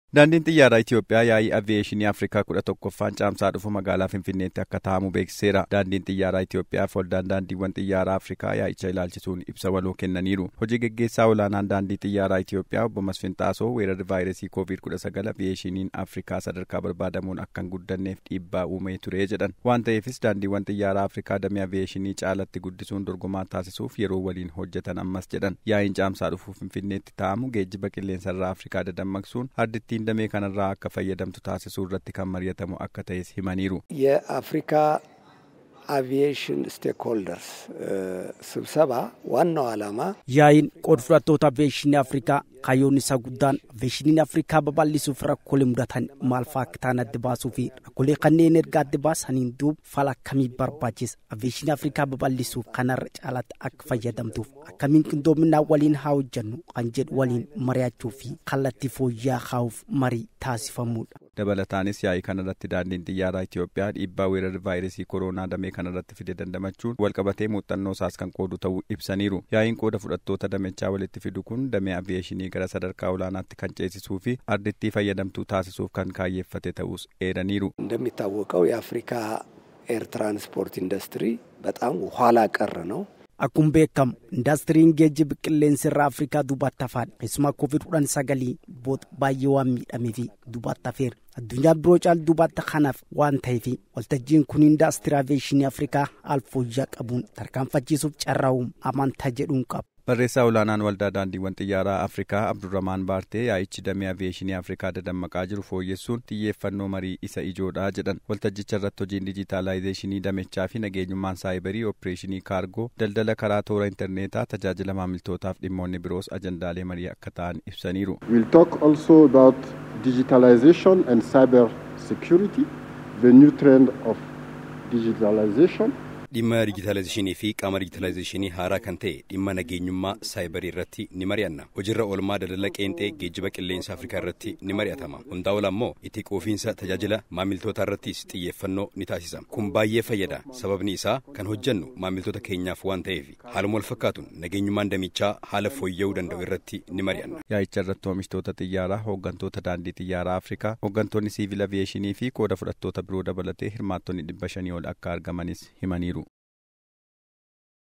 Daandiin xiyyaaraa Itoophiyaa yaa'ii aviyeeshinii Afrikaa kudha tokkoffaan caamsaa dhufu magaalaa Finfinneetti akka taa'amu beeksiseera. Daandiin xiyyaaraa Itoophiyaaf waldaan daandiiwwan xiyyaaraa Afrikaa yaa'icha ilaalchisuun ibsa waloo kennaniiru. Hojii geggeessaa olaanaan daandii xiyyaaraa Itoophiyaa obbo Masfin Xaasoo weerarri vaayirasii koovid kudha sagal aviyeeshiniin Afrikaa sadarkaa barbaadamuun akka hin guddanneef dhiibbaa uumee ture jedhan. Waan ta'eefis daandiiwwan xiyyaaraa Afrikaa damee aviyeeshinii caalatti guddisuun dorgomaa taasisuuf yeroo waliin hojjetan ammas jedhan. Yaa'iin caamsaa dhufu Finfinneetti taa'amu geejjiba qilleensarraa Afrikaa dadammaqsuun hardittiin damee kanarraa akka fayyadamtu taasisuu irratti kan mari'atamu akka ta'es himaniiru. የአፍሪካ አቪዬሽን ስቴክሆልደርስ ስብሰባ ዋናው ዓላማ yaa'iin qooda fudhattoota aviyeeshinii afrikaa kaayyoon isaa guddaan aviyeeshiniin afrikaa babal'isuuf rakkoolee mudatan maal fa'aa akka ta'an adda baasuu fi rakkoolee kanneen erga adda baasaniin duuba fala akkamii barbaachisa aviyeeshinii afrikaa babal'isuuf kanarra caalatti akka fayyadamtuuf akkamiin qindoominaa waliin haa hojjannu kan jedhu waliin mari'achuu fi kallattii fooyya'aa kaa'uuf marii taasifamudha. dabalataanis yaa'ii kanarratti daandiin xiyyaaraa Itoophiyaa dhiibbaa weerarri vaayirasii kooroonaa damee kanarratti fide dandamachuun walqabatee muuxannoo isaas kan qoodu ta'uu ibsaniiru. Yaa'iin qooda fudhattoota damechaa walitti fidu kun damee aviyeeshinii gara sadarkaa olaanaatti kan ceesisuu fi ardittii fayyadamtuu taasisuuf kan kaayyeeffate ta'us eeraniiru. እንደሚታወቀው የአፍሪካ ኤር ትራንስፖርት ኢንዱስትሪ በጣም ኋላ ቀር ነው። Akkuma beekamu indaastiriin geejjiba qilleensa irraa Afrikaa duubatti hafaan keessumaa koovid kudhan sagalii booda baay'ee waan miidhamee fi duubatti hafeera. Addunyaa biroo caalu duubatti kanaaf waan ta'eef waltajjiin kun indaastirii aviyeeshinii Afrikaa haala fooyya'aa qabuun tarkaanfachiisuuf carraa'uun amantaa jedhuun qaba. Barreessaa olaanaan waldaa daandiiwwan xiyyaaraa Afrikaa Abdurramaan Baartee yaa'ichi damee aviyeeshinii Afrikaa dadammaqaa jiru fooyyessuun xiyyeeffannoo marii isa ijoodha jedhan. Waltajjicha irratti hojiin dijitaalaayizeeshinii damechaa fi nageenyummaan saayibarii opereeshinii kaargoo daldala karaa toora intarneetaa tajaajila maamiltootaaf dhimmoonni biroos ajandaalee marii akka ta'an ibsaniiru. We'll talk also about digitalization and cyber security, the new trend of digitalization. dhimma dijitaalaayizeeshinii fi qaama dijitaalaayizeeshinii haaraa kan ta'e dhimma nageenyummaa saayibarii irratti ni mari'anna hojiirra oolmaa daldala qeenxee geejjiba qilleensa afrikaa irratti ni mari'atama hundaa ol ammoo itti quufiinsa tajaajila maamiltoota irrattis xiyyeeffannoo ni taasisa kun baay'ee fayyada sababni isaa kan hojjannu maamiltoota keenyaaf waan ta'eef haaluma wal fakkaatuun nageenyummaan damichaa haala fooyya'uu danda'u irratti ni mari'anna. Yaa'icha irratti oomishtoota xiyyaaraa hooggantoota daandii xiyyaaraa Afrikaa hooggantoonni siivil aviyeeshinii fi qooda fudhattoota biroo dabalatee hirmaattonni dhibba shanii ol akka argamanis himaniiru.